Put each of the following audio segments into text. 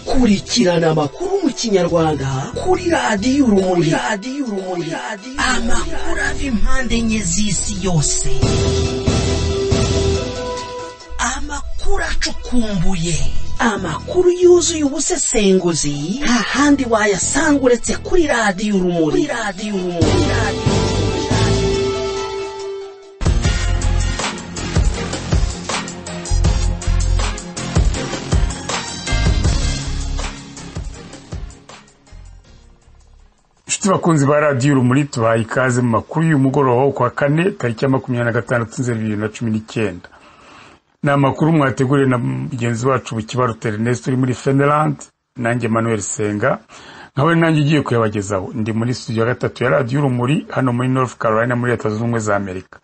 kurikirana amakuru mu kinyarwanda kuri radiyo urumuri radiyo urumuri amakuru ava impande enye z'isi yose amakuru acukumbuye amakuru yuzuye ubusesenguzi nta handi wayasanga uretse kuri radiyo urumuri radiyo urumuri radiyo inshuti bakunzi ba radiyo urumuri tubaye ikaze mu makuru y'umugoroba wo kwa kane tariki ya makumyabiri na gatandatu nzeri bibiri na cumi n'icyenda ni amakuru mwateguriwe na mugenzi wacu bukibarute ernest uri muri fenerand nanjye manuel senga nkawe nanjye ugiye kuyabagezaho ndi muri studio ya gatatu ya radiyo urumuri hano muri north carolina muri leta zunze ubumwe za amerika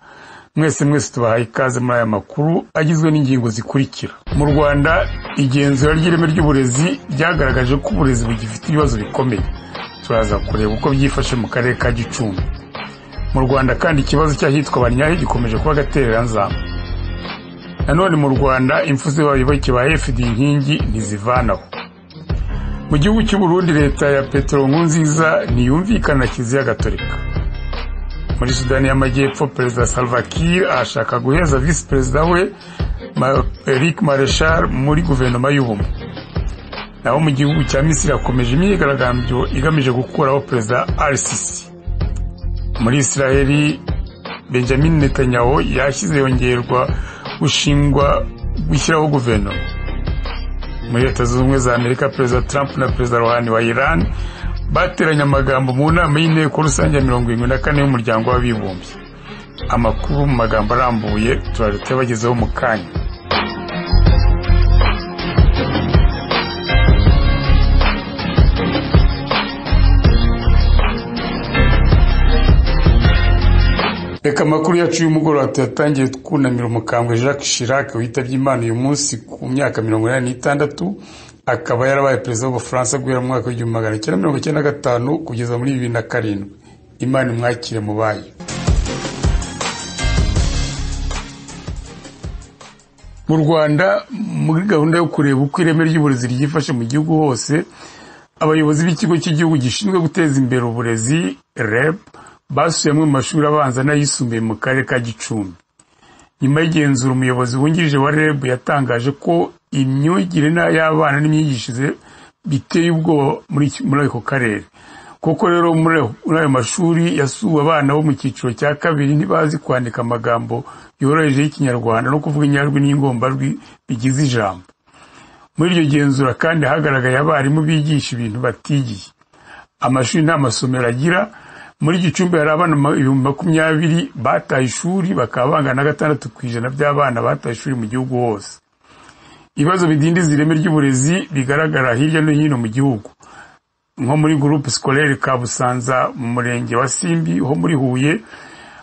mwese mwese tubahaye ikaze muri aya makuru agizwe n'ingingo zikurikira mu rwanda igenzura ry'ireme ry'uburezi ryagaragaje ko uburezi bugifite ibibazo bikomeye turaza kureba uko byifashe mu karere ka gicumbi mu rwanda kandi ikibazo cy'ahitwa banyahe gikomeje kuba agatereranzamba nanone mu rwanda impfu z'ibabiboke ba efidi inkingi ntizivanaho mu gihugu cy'uburundi leta ya petero nkunziza ntiyumvikana na kiliziya gatolika muri sudani y'amajyepfo perezida salva kiir arashaka guheza visi perezida we eric mareshal muri guverinoma y'ubumwe naho mu gihugu cya misiri hakomeje imyigaragambyo igamije gukuraho perezida arisisi muri israheli benjamin netanyahu yashyize yongerwa gushingwa gushyiraho guverinoma muri leta zunze ubumwe za amerika perezida trump na perezida rohani wa iran bateranye amagambo mu nama y'inteko rusange ya mirongo irindwi na kane y'umuryango w'abibumbye amakuru mu magambo arambuye turaje tuyabagezeho mu kanya reka amakuru yacu y'umugoroba tuyatangiye twunamira umukambwe jacques chirac witabye imana uyu munsi ku myaka mirongo inani n'itandatu akaba yarabaye perezida w'ubufaransa guhera mu mwaka w'igihumbi magana cyenda mirongo icyenda na gatanu kugeza muri bibiri na karindwi imana imwakire mu bayo mu rwanda muri gahunda yo kureba uko ireme ry'uburezi ryifashe mu gihugu hose abayobozi b'ikigo cy'igihugu gishinzwe guteza imbere uburezi reb basuye amwe mu mashuri abanza n'ayisumbuye mu karere ka gicumbi nyuma y'igenzura umuyobozi wungirije wa reb yatangaje ko imyigire y'abana n'imyigishirize biteye ubwoba muri ako karere kuko rero muri ayo mashuri yasuwe abana bo mu cyiciro cya kabiri ntibazi kwandika amagambo yoroheje y'ikinyarwanda no kuvuga inyajwi n'ingombajwi bigize ijambo muri iryo genzura kandi hagaragaye abarimu bigisha ibintu batigiye amashuri nta masomero agira muri gicumbi hari abana ibihumbi makumyabiri bataye ishuri bakaba bangana na gatandatu ku ijana by'abana bataye ishuri mu gihugu hose ibibazo bidindiza ireme ry'uburezi bigaragara hirya no hino mu gihugu nko muri gurupe sikorere kabusanza mu murenge wa simbi ho muri huye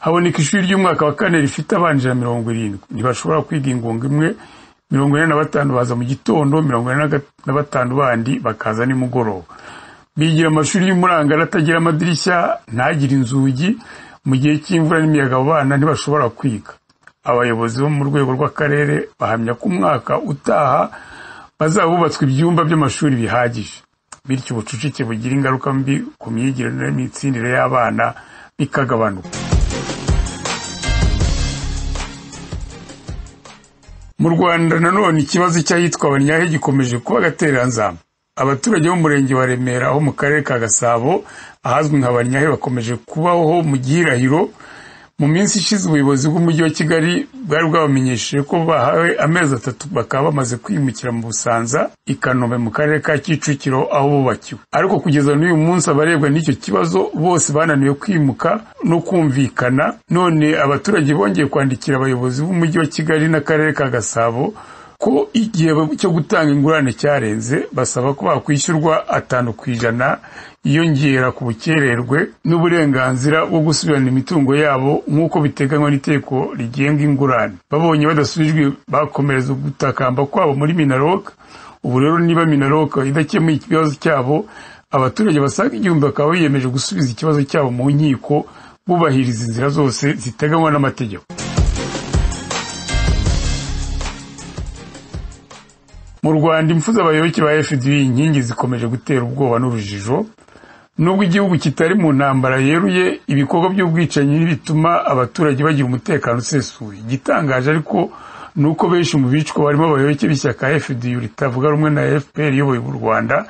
haboneka ishuri ry'umwaka wa kane rifite abana ijana mirongo irindwi ntibashobora kwiga ingunga imwe mirongo ine na batanu baza mu gitondo mirongo ine na batanu bandi bakaza nimugoroba bigira amashuri y'umurangara atagira amadirishya ntagire inzugi mu gihe cy'imvura n'imiyaga abo bana ntibashobora kwiga abayobozi bo mu rwego rw'akarere bahamya ko umwaka utaha bazaba bubatswe ibyumba by'amashuri bihagije bityo ubucucike bugira ingaruka mbi ku myigire n'imitsindire y'abana bikagabanuka mu rwanda nanone ikibazo cy'ahitwa abanyahe gikomeje kuba agatereranzamba abaturage b'umurenge wa remera ho mu karere ka gasabo ahazwi nka banyahe bakomeje kubaho mu gihirahiro mu minsi ishize ubuyobozi bw'umujyi wa kigali bwari bwabamenyesheje ko bahawe amezi atatu bakaba bamaze kwimukira mu busanza i kanombe mu karere ka kicukiro aho bubakiwe ariko kugeza n'uyu munsi abarebwa n'icyo kibazo bose bananiwe kwimuka no kumvikana none abaturage bongeye kwandikira abayobozi b'umujyi wa kigali n'akarere ka gasabo ko igihe cyo gutanga ingurane cyarenze basaba ko bakwishyurwa atanu ku ijana yiyongera ku bukererwe n'uburenganzira bwo gusubirana imitungo yabo nk'uko biteganywa n'iteko rigenga ingurane babonye badasubijwe bakomereza ugutakamba kwabo muri minaroka ubu rero niba minaroka idakemuye ikibazo cyabo abaturage basaga igihumbi bakaba biyemeje gusubiza ikibazo cyabo mu nkiko bubahiriza inzira zose ziteganywa n'amategeko mu rwanda impfu z'abayoboke ba fda inkingi zikomeje gutera ubwoba n'urujijo nubwo igihugu kitari mu ntambara yeruye ibikorwa by'ubwicanyi bituma abaturage bagira umutekano usesuye igitangaje ariko ni uko benshi mu bicwa barimo abayoboke b'ishyaka fda ritavuga rumwe na fpr iyoboye mu rwanda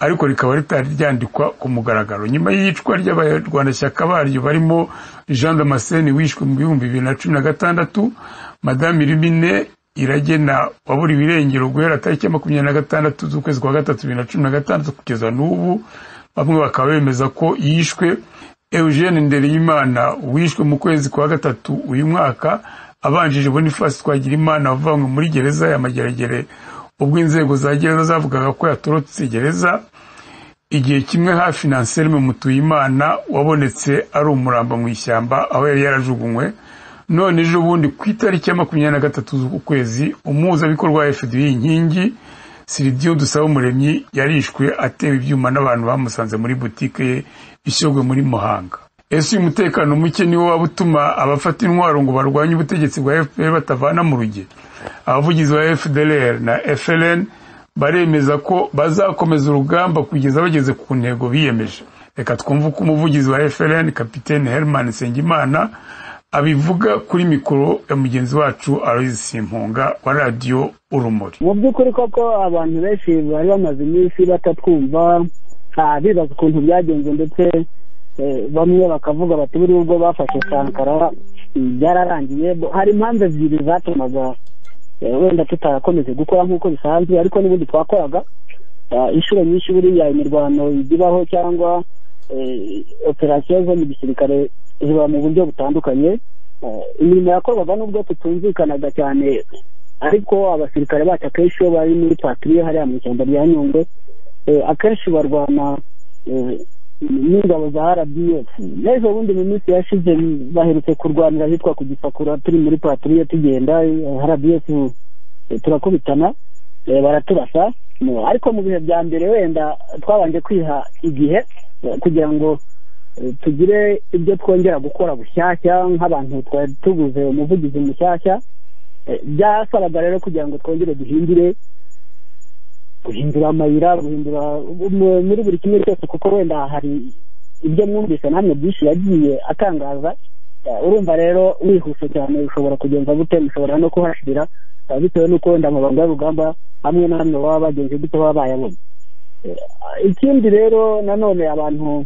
ariko rikaba ritari ryandikwa ku mugaragaro nyuma y'iyicwa ry'abarwanashyaka baryo barimo jean damascene wishwe mu bihumbi bibiri na cumi na gatandatu madame irumine iragena wabura ibirengero guhera tariki ya makumyabiri na gatandatu z'ukwezi kwa gatatu bibiri na cumi na gatandatu kugeza n'ubu bamwe bakaba bemeza ko yishwe eugene ndereyimana wishwe mu kwezi kwa gatatu uyu mwaka abanjije boniface twagirimana wavanywe muri gereza ya mageragere ubwo inzego za gereza zavugaga ko yatorotse gereza igihe kimwe hafi na anselme mutuyimana wabonetse ari umuramba mu ishyamba aho yari yarajugunywe none ejo bundi ku itariki ya makumyabiri na gatatu z'ukwezi umuhuzabikorwa wa fda inkingi siridiyo dusaba umuremyi yarishwe atewe ibyuma n'abantu bamusanze muri butike ye ishyogwe muri muhanga ese uyu mutekano muke niwo waba utuma abafata intwaro ngo barwanye ubutegetsi bwa fpr batavana mu rugero abavugizi ba fdlr na fln baremeza ko bazakomeza urugamba kugeza bageze ku ntego biyemeje reka twumve uko umuvugizi wa fln kapitene herman nsengimana abivuga kuri mikoro ya mugenzi wacu aloyizi simpunga wa radiyo urumuri mu by'ukuri koko abantu benshi bari bamaze iminsi batatwumva bibaza ukuntu byagenze ndetse bamwe bakavuga bati buri ubwo bafashe sankara byararangiye hari impamvu ebyiri zatumaga wenda tutarakomeze gukora nk'uko bisanzwe ariko n'ubundi twakoraga inshuro nyinshi buriya imirwano ibaho cyangwa operasiyo zo mu gisirikare ziba mu buryo butandukanye imirimo yakorwaga n'ubwo tutumvikanaga cyane ariko abasirikare bacu akenshi iyo bari muri patiriye hariya mu ishyamba rya nyungwe akenshi barwana n'ingabo za rdf n'ejo bundi mu minsi yashize baherutse kurwanira ahitwa ku gisakura turi muri paturiye tugenda rdf turakubitana baraturasa ariko mu bihe bya mbere wenda twabanje kwiha igihe kugira ngo tugire ibyo twongera gukora bushyashya nk'abantu twari tuguze umuvugizi mushyashya byasabaga rero kugira ngo twongere duhindure guhindura amayira guhindura muri buri kimwe cyose kuko wenda hari ibyo mwumvise namwe byinshi yagiye atangaza urumva rero wihuse cyane ushobora kugenza gute mushobora no kuhashirira bitewe n'uko wenda amabanga y'urugamba hamwe namwe baba bagenzi gute baba bayabona ikindi rero nanone abantu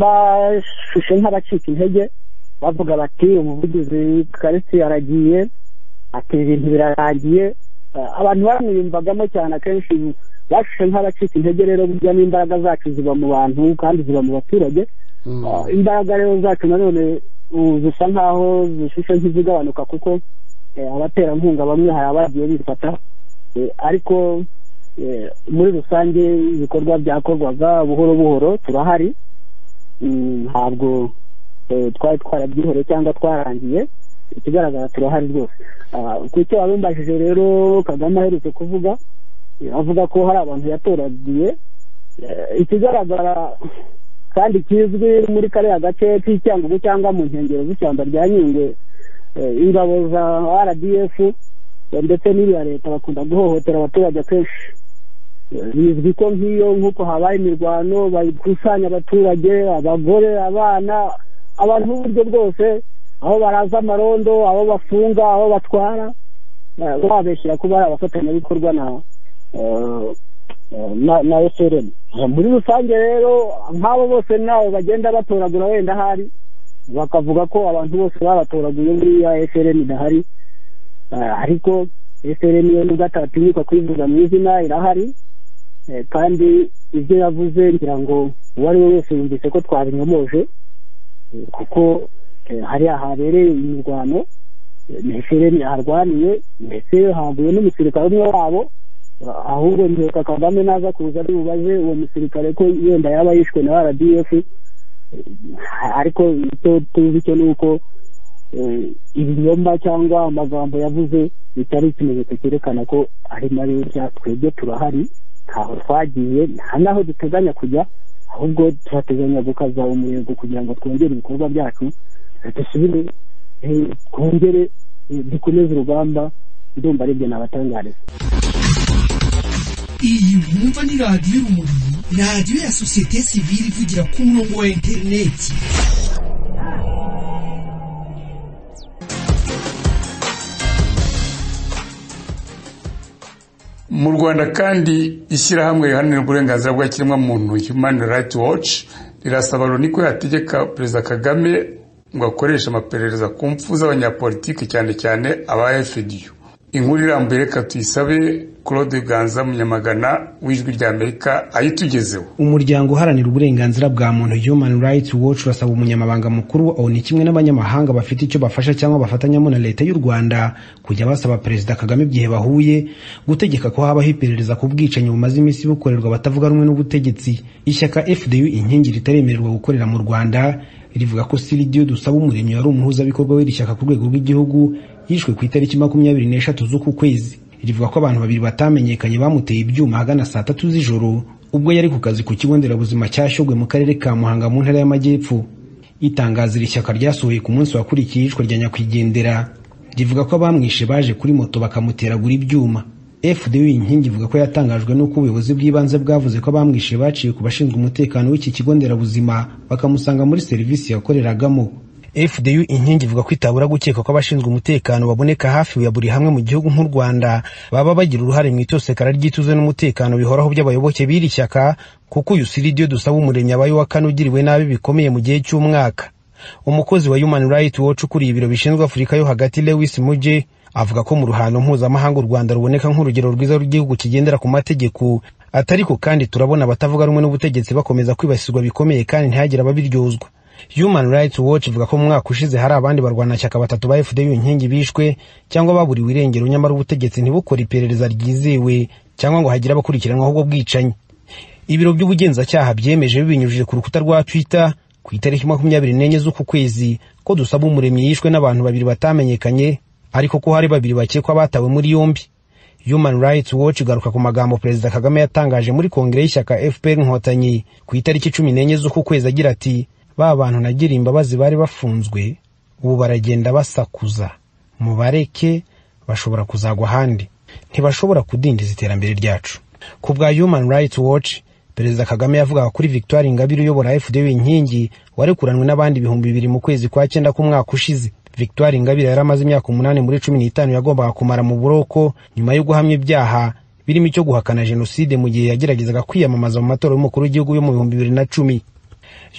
bashushe nk'abacika intege bavuga bati umuvugizi karisi aragiye ati ibintu birarangiye abantu bamwiyumvagamo cyane akenshi bashushe nk'abacika intege rero burya n'imbaraga zacu ziba mu bantu kandi ziba mu baturage imbaraga rero zacu nanone zisa nk'aho zishushe nk'izigabanuka kuko abaterankunga bamwe hari abagiye bifata ariko muri rusange ibikorwa byakorwaga buhoro buhoro turahari ntabwo twari twarabyihoreye cyangwa twarangiye ikigaragara turahari rwose ku icyo wabimbajije rero kagame aherutse kuvuga avuga ko hari abantu yatoragiye ikigaragara kandi kizwi muri kariya gace k'icyangugu cyangwa mu nkengero z'ishyamba rya nyungwe ingabo za rdf ndetse n'iriya leta bakunda guhohotera abaturage akenshi bizwi ko nk'iyo nk'uko habaye imirwano bakusanya abaturage abagore abana abantu b'uburyo bwose aho baraza amarondo aho bafunga aho batwara babeshyira kuba ari abafatanyabikorwa na na eserem muri rusange rero nk'abo bose ntawe bagenda batoragura wenda ahari bakavuga ko abantu bose babatoraguye muri ya eserem idahari ariko eserem yo nubwo atatinyuka kuyivuga mu izina irahari kandi ibyo yavuze ngira ngo uwo ari we wese yumvise ko twabinyomoje kuko hariya habereye imirwano ni harwaniye ndetse haguye n'umusirikare umwe wabo ahubwo mbyuka kagame naza kuza ari bubaze uwo musirikare ko yenda yaba yishwe na rdf ariko icyo tuzi cyo ni uko ibinyomba cyangwa amagambo yavuze bitari ikimenyetso cyerekana ko ari mabi twebwe turahari ntaho twagiye nta n'aho duteganya kujya ahubwo turateganya gukaza umurego kugira ngo twongere ibikorwa byacu dusubire twongere dukomeze urugamba ndumva aribyo nabatangariza iyi mwumva ni radiyo urumuri radiyo ya sosiyete sivile ivugira ku murongo wa interineti mu rwanda kandi ishyirahamwe riharanira uburenganzira bwa kiremwamuntu human rights watch rirasaba loni ko yategeka perezida kagame ngo akoreshe amaperereza ku mpfu z'abanyapolitiki cyane cyane aba fdu inkuru irambuye reka tuyisabe claude ganza munyamagana w'ijwi rya amerika ayitugezeho umuryango uharanira uburenganzira bwa muntu human rights watch urasaba umunyamabanga mukuru wa onu kimwe n'abanyamahanga bafite icyo bafasha cyangwa bafatanyamo na leta y'u rwanda kujya basaba perezida kagame igihe bahuye gutegeka ko habaho iperereza ku bwicanyi bumaze iminsi bukorerwa batavuga rumwe n'ubutegetsi ishyaka fdu inkingi ritaremererwa gukorera mu rwanda rivuga ko siridiyo dusaba umuremyi wari umuhuzabikorwa w'iri shyaka ku rwego rw'igihugu yishwe ku itariki makumyabiri n'eshatu z'uku kwezi rivuga ko abantu babiri batamenyekanye bamuteye ibyuma ahagana saa tatu z'ijoro ubwo yari ku kazi ku kigo nderabuzima cya Shyogwe mu karere ka Muhanga mu ntara y'Amajyepfo itangazo iri shyaka ryasohoye ku munsi wakurikiye iyicwa rya nyakwigendera rivuga ko abamwishe baje kuri moto bakamuteragura ibyuma fdu inkingi ivuga ko yatangajwe n'uko ubuyobozi bw'ibanze bwavuze ko abamwishe baciye ku bashinzwe umutekano w'iki kigo nderabuzima bakamusanga muri serivisi yakoreragamo fdu inkingi ivuga ko itabura gukeka ko abashinzwe umutekano baboneka hafi ya buri hamwe mu gihugu nk'u rwanda baba bagira uruhare mu itosekara ry'ituze n'umutekano bihoraho by'abayoboke b'iri shyaka kuko uyu siridiyo dusaba umuremyi abaye uwa kane ugiriwe nabi bikomeye mu gihe cy'umwaka umukozi wa human rights watch ukuriye ibiro bishinzwe afurika yo hagati lewis muje avuga ko mu ruhando mpuzamahanga u rwanda ruboneka nk'urugero rwiza rw'igihugu kigendera ku mategeko atariko kandi turabona abatavuga rumwe n'ubutegetsi bakomeza kwibasirwa bikomeye kandi ntihagire ababiryozwa human rights watch ivuga ko mu mwaka ushize hari abandi barwanashyaka batatu ba fdu inkingi bishwe cyangwa baburiwe irengero nyamara ubutegetsi ntibukore iperereza ryizewe cyangwa ngo hagire abakurikiranwaho ubwo bwicanyi ibiro by'ubugenzacyaha byemeje bibinyujije ku rukuta rwa twitter ku itariki makumyabiri n'enye z'uku kwezi ko dusaba umuremyi yishwe n'abantu babiri batamenyekanye ariko ko hari babiri bakekwa batawe muri yombi human rights watch igaruka ku magambo perezida kagame yatangaje muri kongere y'ishyaka fpr inkotanyi ku itariki cumi n'enye z'uku kwezi agira ati ba bantu nagira imbabazi bari bafunzwe ubu baragenda basakuza mubareke bashobora kuzagwa ahandi ntibashobora kudindiza iterambere ryacu ku bwa human rights watch perezida kagame yavugaga kuri victoire ingabire uyobora fda inkingi warekuranwe n'abandi ibihumbi bibiri mu kwezi kwa cyenda k'umwaka ushize victoire ingabire yari amaze imyaka umunani muri cumi n'itanu yagombaga kumara mu buroko nyuma yo guhamya ibyaha birimo icyo guhakana jenoside mu gihe yageragezaga kwiyamamaza mu matora y'umukuru w'igihugu yo mu bihumbi bibiri na cumi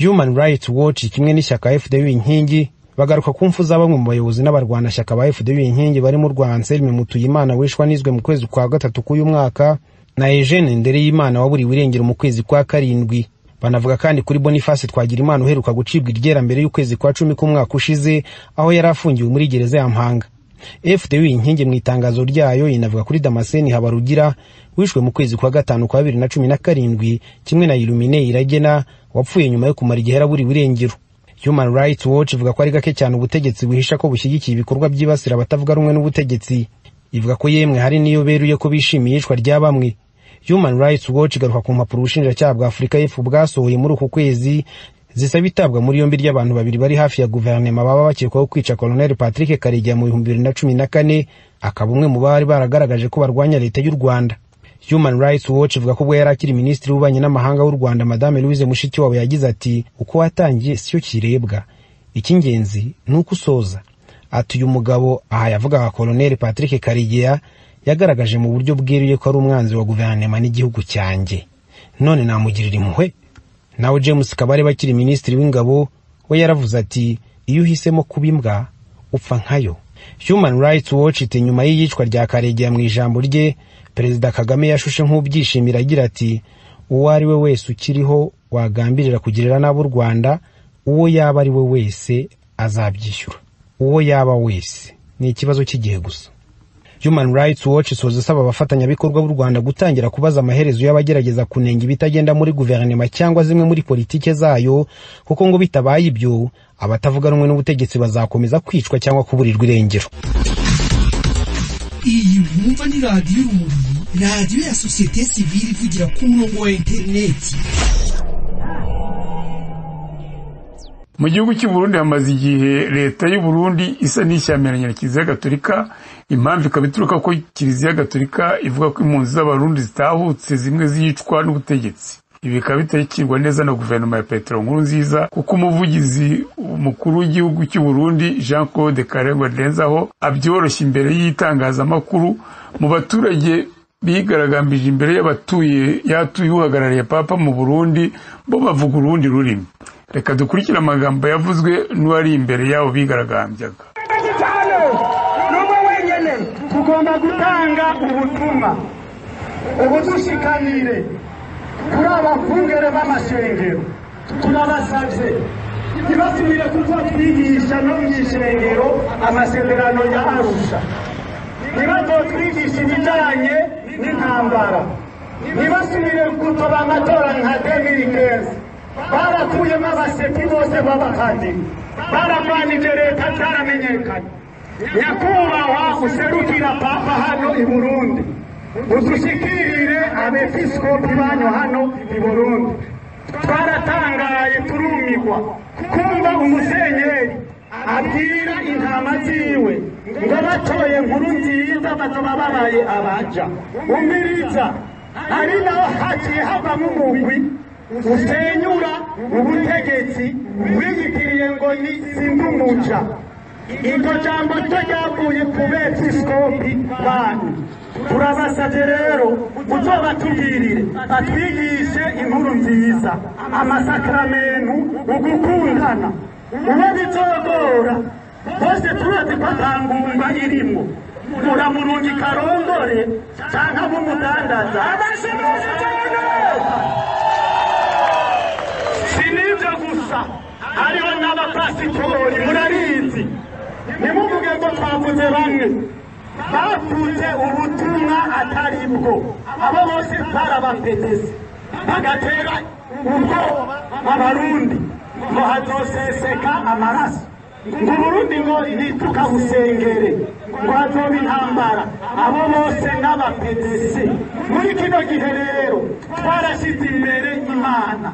human rights watch kimwe n'ishyaka fdu inkingi bagaruka ku mfu za bamwe mu bayobozi n'abarwanashyaka ba fdu inkingi barimo urwa anselme mutuyimana wishwa nizwe mu kwezi kwa gatatu k'uyu mwaka na eugene ndereyimana waburiwe irengero mu kwezi kwa karindwi banavuga kandi kuri boniface twagirimana uheruka gucibwa iryera mbere y'ukwezi kwa cumi k'umwaka ushize aho yari afungiwe muri gereza ya mpanga fdu inkingi mu itangazo ryayo inavuga kuri damascene habarugira wishwe mu kwezi kwa gatanu kwa bibiri na cumi na karindwi kimwe na ilumine iragena wapfuye nyuma yo kumara igihe araburiwe irengero human rights watch ivuga ko ari gake cyane ubutegetsi buhisha ko bushyigikiye ibikorwa byibasira abatavuga rumwe n'ubutegetsi ivuga ko yemwe hari n'iyo beruye ko bishimiye iyicwa rya bamwe human rights watch igaruka ku mpapuro ubushinjacyaha bwa afurika y'epfo bwasohoye muri uku kwezi zisaba itabwa muri yombi ry'abantu babiri bari hafi ya guverinoma baba bakekwaho kwica koloneli patrick karegeya mu bihumbi bibiri na cumi na kane akaba umwe mu bari baragaragaje ko barwanya leta y'u rwanda human rights watch ivuga ko ubwo yari akiri minisitiri w'ububanyi n'amahanga w'u rwanda madame louise mushikiwabo yagize ati uko watangiye siyo kirebwa icy'ingenzi ni uko usoza ati uyu mugabo aha yavugaga koloneli patrick karigeya yagaragaje mu buryo bweruye ko ari umwanzi wa guverinoma n'igihugu cyanjye none namugirira impuhwe nawe james kabarebe akiri minisitiri w'ingabo we yaravuze ati iyo uhisemo kuba imbwa upfa nkayo human rights watch iti nyuma y'iyicwa rya karegeya mu ijambo rye perezida kagame yashushe nk'ubyishimira agira ati uwo ari we wese ukiriho wagambirira kugirira n'abo u rwanda uwo yaba ari we wese azabyishyura uwo yaba wese ni ikibazo cy'igihe gusa human rights watch isoza isaba abafatanyabikorwa b'u rwanda gutangira kubaza amaherezo y'abagerageza kunenga ibitagenda muri guverinoma cyangwa zimwe muri politike zayo kuko ngo bitabaye ibyo abatavuga rumwe n'ubutegetsi bazakomeza kwicwa cyangwa kuburirwa irengero iyi mwumva ni radiyo urumuri radiyo ya sosiyete sivile ivugira ku murongo wa interineti mu gihugu cy'u Burundi hamaze igihe leta y'u Burundi isa n'ishyamiranye na kiliziya gatolika impamvu ikaba ituruka ko kiliziya gatolika ivuga ko impunzi z'abarundi zitahutse zimwe zicwa n'ubutegetsi ibi bikaba bitakirwa neza na guverinoma ya petero nkuru nziza kuko umuvugizi mukuru w'igihugu cy'u Burundi jean claude karengwa ndenzaho abyoroshye imbere y'itangazamakuru mu baturage bigaragambije imbere y'abatuye yatuye uhagarariye papa mu burundi bo bavuga urundi rurimi reka dukurikire amagambo yavuzwe n'uwari imbere yabo bigaragambyaga cyane n'umwe wenyine tugomba gutanga ubutumwa ubudushikanire kuri abavungere b'amashengero turabasabye ntibasubire kuko twigisha no mu ishengero amasezerano ya arusha ntibazotwigisha ibijyanye n'intambara ntibasubire gutoba amatora nka demiri keza barakuyemo abasepi bose b'abakandida baramwanije leta cyaramenyekanye nyakubahwa userukira papa hano i burundi udushikirire abepiskopi banyu hano i burundi twaratangaye turumigwa kumva umusenyeri abwira intama ziwe ngo batoye nkuru nziza bazoba babaye abaja umiriza ari naho haciye havamo umugwi usenyura ubutegetsi wiyitiriye ngo ni sindumuca iryo jambo ryo ryavuye ku bepiskopi banyu turabasabye rero kuzobatubwirire batwigishe inkuru nziza amasakaramentu ugukundana uwo bizogora bose tubazi ko atangumba irimo muramurungi karongore cyangwa abumudandaza abashimisha cyane si n'ibyo gusa hariho n'abapasitori murabizi ntimuvuge ko twavuze bamwe bavuze ubutumwa atari bwo abo bose barabapetese bagatera ubwoba abarundi ngo hazoseseka amaraso ngo uburundi ngo ntituka busengere ngo hazoba intambara abo bose n'abapetese muri kino gihe rero twarashyize imbere imana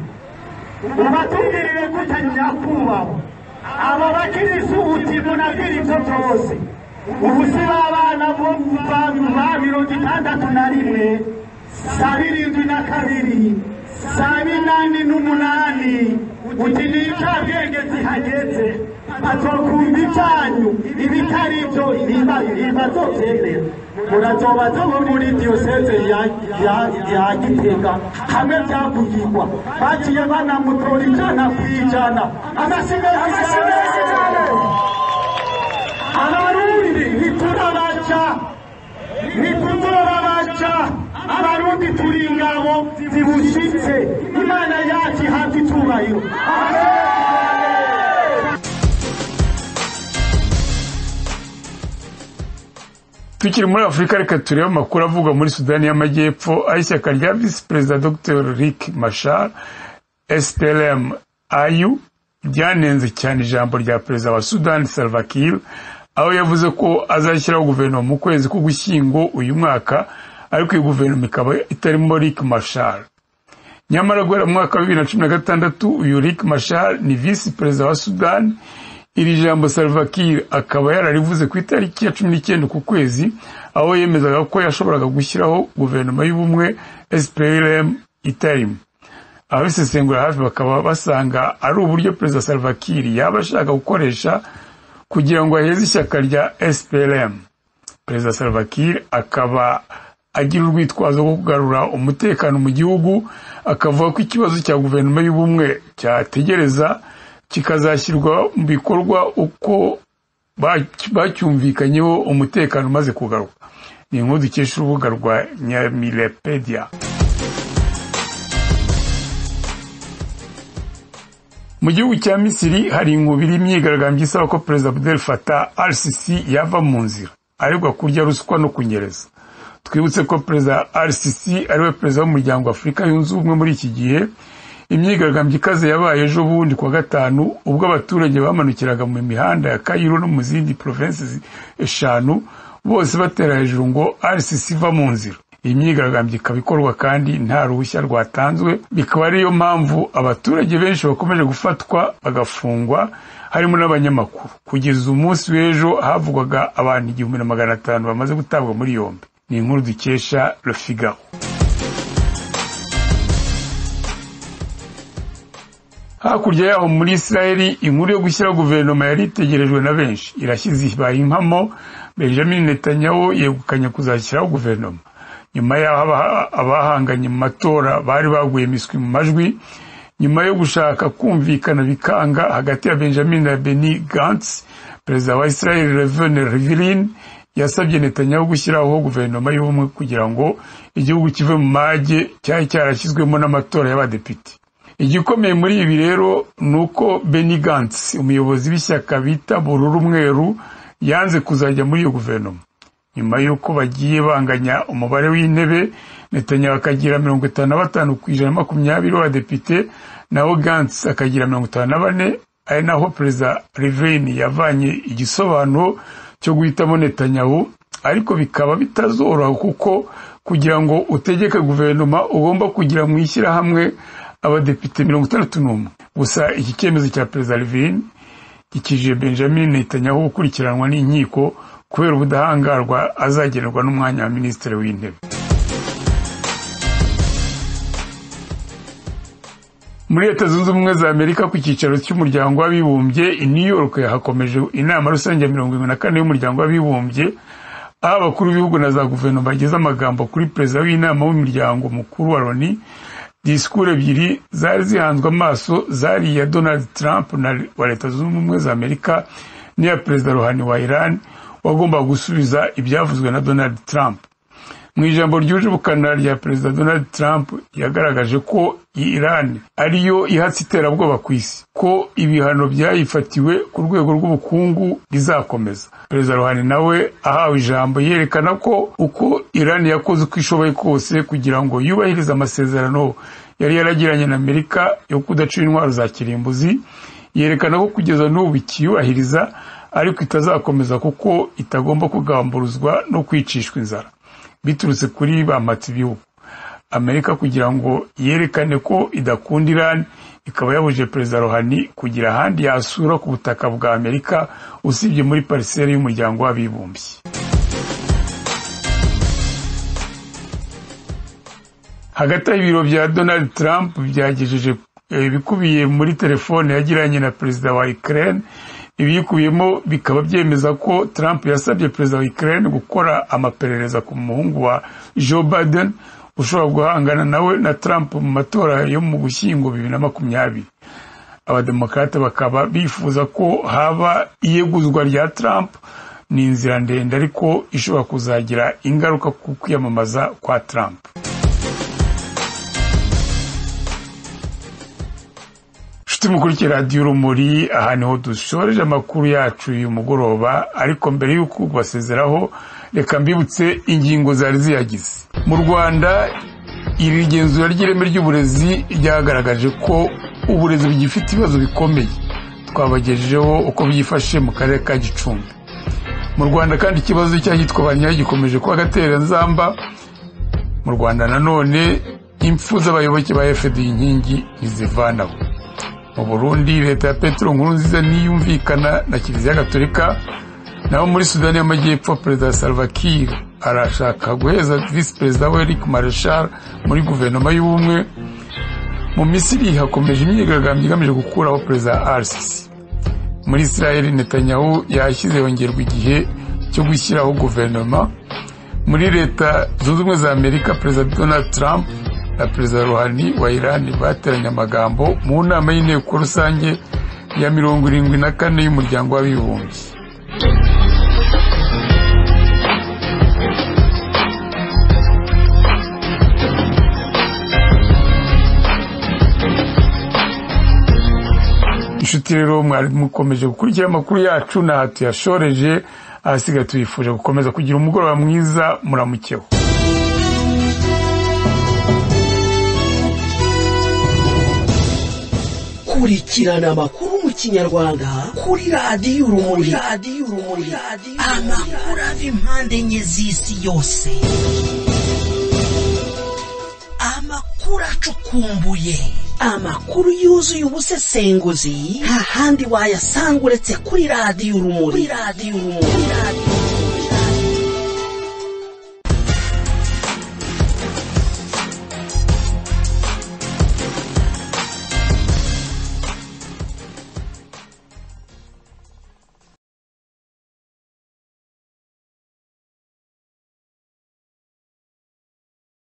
ubatubwirire gute nyakubahwa abo bakirisi uti munabwira ibyo byose ubu si b'abana bo ba mirongo itandatu na rimwe sa birindwi na kabiri sa binani n'umunani uti ni icyabwenge zihageze bazokumva ibyanyu ibitari byo ntibazobyemera murazoba zo muri diyoseze ya gitega hamwe byavugirwa bagiye banamutora ijana ku ijana amashanyarazi cyane abarundi ntiturabaca ntituzorabaca abarundi turi ingabo zibushitse imana yacu ihabwa icyubahiro tukiri muri afurika reka turebe amakuru avugwa muri sudani y'amajyepfo aho ishyaka rya visi perezida dr rick mashar splm ayu ryanenze cyane ijambo rya perezida wa sudani salvakir aho yavuze ko azashyiraho guverinoma mu kwezi k'ugushyingo uyu mwaka ariko iyi guverinoma ikaba itarimo rick mashar nyamara guhera mu mwaka wa bibiri na cumi na gatandatu uyu rick mashar ni visi perezida wa sudani iri jambo salvakir akaba yararivuze ku itariki ya cumi n'icyenda ku kwezi aho yemezaga ko yashoboraga gushyiraho guverinoma y'ubumwe splm itarimo ababisesengura hafi bakaba basanga ari uburyo perezida salvakir yaba ashaka gukoresha kugira ngo aheze ishyaka rya splm perezida salvakir akaba agira urwitwazo rwo kugarura umutekano mu gihugu akavuga ko ikibazo cya guverinoma y'ubumwe cyategereza kikazashyirwa mu bikorwa uko bacyumvikanyeho umutekano umaze kugaruka ni inkuru dukesha urubuga rwa nyamirepedia mu gihugu cya misiri hari inkubiri imyigaragambyo isaba ko perezida abdel fatah al sisi yava mu nzira aregwa kurya ruswa no kunyereza twibutse ko perezida al sisi ariwe perezida w'umuryango w'afurika yunze ubumwe muri iki gihe imyigaragambyo ikaze yabaye ejo bundi kuwa gatanu ubwo abaturage bamanukiraga mu mihanda ya kayiro no mu zindi provensi eshanu bose batera hejuru ngo rcc iva mu nzira imyigaragambyo ikaba ikorwa kandi nta ruhushya rwatanzwe bikaba ariyo mpamvu abaturage benshi bakomeje gufatwa bagafungwa harimo n'abanyamakuru kugeza umunsi w'ejo havugwaga abantu igihumbi na magana atanu bamaze gutabwa muri yombi ni inkuru dukesha rofigaro hakurya yaho muri israeli inkuru yo gushyiraho guverinoma yari itegerejwe na benshi irashyize ibaye impamo benjamin netanyahu yegukanye kuzashyiraho guverinoma nyuma y'aho aba- abahanganye mu matora bari baguye imiswi mu majwi nyuma yo gushaka kumvikana bikanga hagati ya benjamin na beni gantz perezida wa israeli revene rivilin yasabye netanyahu gushyiraho guverinoma y'ubumwe kugira ngo igihugu kive mu mage cyari cyarashyizwemo n'amatora y'abadepite igikomeye muri ibi rero ni uko beni gantz umuyobozi w'ishyaka bita bururu umweru yanze kuzajya muri iyo guverinoma nyuma y'uko bagiye banganya umubare w'intebe netanyahu akagira mirongo itanu na batanu ku ijana na makumyabiri w'abadepite naho gantz akagira mirongo itanu na bane ari naho perezida riveni yavanye igisobanuro cyo guhitamo netanyahu ariko bikaba bitazoroha kuko kugira ngo utegeke guverinoma ugomba kugira mu ishyirahamwe abadepite mirongo itandatu n'umwe gusa iki cyemezo cya perezida riveni gikijije benjamin netanyahu gukurikiranwa n'inkiko kubera ubudahangarwa azagenerwa n'umwanya wa minisitiri w'intebe muri leta zunze ubumwe za amerika ku cyicaro cy'umuryango w'abibumbye i new york hakomeje inama rusange ya mirongo irindwi na kane y'umuryango w'abibumbye aho abakuru b'ibihugu na za guverinoma bageze amagambo kuri perezida w'inama w'umuryango mukuru wa loni disikuru ebyiri zari zihanzwe amaso zari iya donald trump na wa leta zunze ubumwe za amerika n'iya perezida ruhani wa iran wagombaga gusubiza ibyavuzwe na donald trump mu ijambo ryuje ubukana rya perezida donald trump yagaragaje ko iran ariyo ihatse iterabwoba ku isi ko ibihano byayifatiwe ku rwego rw'ubukungu bizakomeza perezida ruhani nawe ahawe ijambo yerekana ko uko iran yakoze uko ishoboye kose kugira ngo yubahirize amasezerano yari yaragiranye na amerika yo kudacira intwaro za kirimbuzi yerekana ko kugeza n'ubu ikiyubahiriza ariko itazakomeza kuko itagomba kugamburuzwa no kwicishwa inzara biturutse kuri ba matibihugu amerika kugira ngo yerekane ko idakunda iran ikaba yabujije perezida rohani kugira ahandi yasura ku butaka bwa amerika usibye muri pariseri y'umuryango w'abibumbye hagati aho ibiro bya donald trump byagejeje eh, ibikubiye muri telefone yagiranye na perezida wa ukraine ibiyikubiyemo bikaba byemeza ko trump yasabye perezida wa ukraine gukora amaperereza ku muhungu wa joe biden ushobora guhangana nawe na trump mu matora yo mu gushyingo bibiri na makumyabiri abademokarate bakaba bifuza ko haba iyeguzwa rya trump ni inzira ndende ariko ishobora kuzagira ingaruka ku kwiyamamaza kwa trump nshuti mukurikira radiyo urumuri aha niho dusoreje amakuru yacu uyu mugoroba ariko mbere y'uko basezeraho reka mbibutse ingingo zari ziyagize mu rwanda iri genzura ry'ireme ry'uburezi ryagaragaje ko uburezi bugifite ibibazo bikomeye twabagejejeho uko byifashe mu karere ka gicumbi mu rwanda kandi ikibazo cy'ahitwa ba nyayo gikomeje kuba agatereranzamba mu rwanda nanone impfu z'abayoboke ba fda inkingi ntizivanaho mu burundi leta ya petero nkuru nziza niyumvikana na kiliziya gatolika naho muri sudani y'amajyepfo perezida salva kiir arashaka guheza visi perezida we rick mareshal muri guverinoma y'ubumwe mu misiri hakomeje imyigaragambyo igamije gukuraho perezida arsisi muri israel netanyahu yashyize yongerwa igihe cyo gushyiraho guverinoma muri leta zunze ubumwe za amerika perezida donald trump na perezida ruhani wa irani bateranye amagambo mu nama y'inteko rusange ya mirongo irindwi na kane y'umuryango w'abibumbye inshuti rero mwari mukomeje gukurikira amakuru yacu n'aha tuyashoreje ahasigaye tubifuje gukomeza kugira umugoroba mwiza muramukeho kurikirana amakuru mu kinyarwanda kuri radiyo urumuri radiyo urumuri amakuru ava impande enye z'isi yose amakuru acukumbuye amakuru yuzuye ubusesenguzi nta handi wayasanga uretse kuri radiyo urumuri kuri radiyo urumuri kuri radiyo